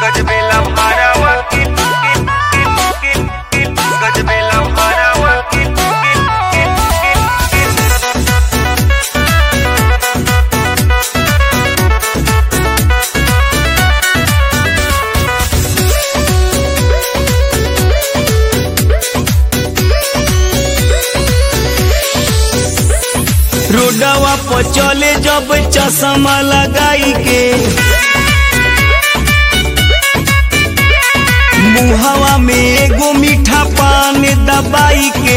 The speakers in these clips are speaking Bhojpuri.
गजबेला भारावा की गजबेला भारावा की रोडवा पर चले जब चश्मा लगाई के मुहवा में एगो मीठा पान दबाई के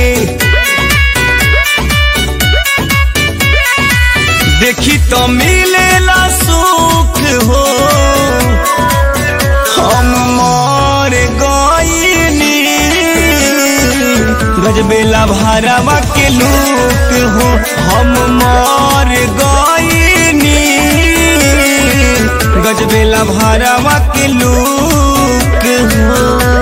देखी तो मिलेला सुख हो हम मर गईनी गजबेला भारवा के लोक हो हम मर गईनी गजबेला भारवा के लोक हो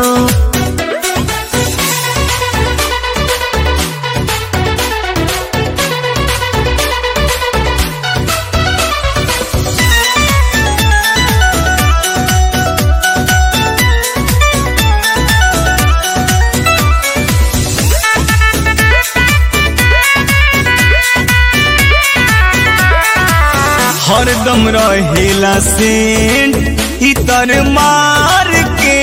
हरदम रहेला सेंट इतर मार के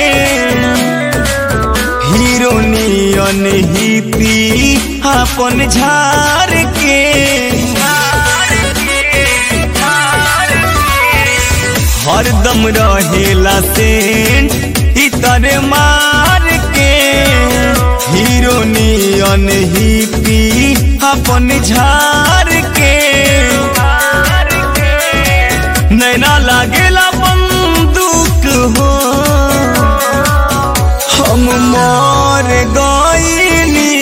हीरोनियन ही पी अपन झार के हरदम रहेला सेंट इतर मार के हीरोनियन ही पी अपन झार के नैना लागेला बंदूक हो हम मर गईनी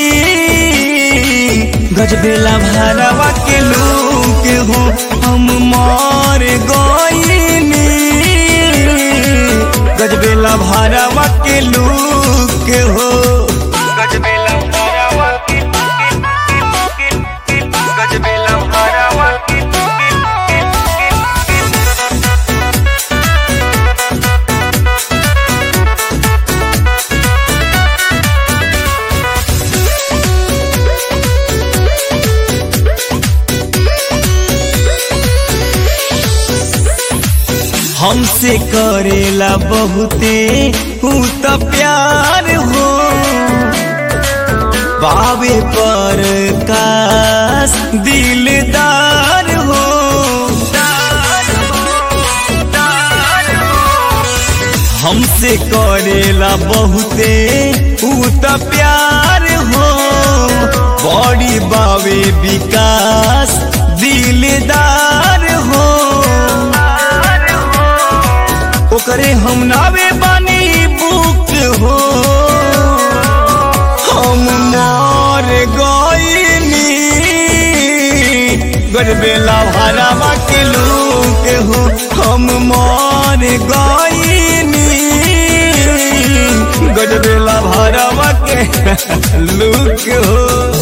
गजबेला भारवा के लोग हो हम मर गईनी गजबेला भारवा के लोग हो गजबेला भारावा की गजबेला भारावा की हमसे करेला बहुते हूँ तो प्यार हो बाबे पर कास दिलदार हो हमसे करेला बहुते हूँ तो प्यार हो बड़ी बाबे विकास दिलदार हो ओकरे हम नावे बानी बुक हो हम मर गईनी गजबेला भरावा के लोग हो हम मर गईनी गजबेला भरावा के लोग हो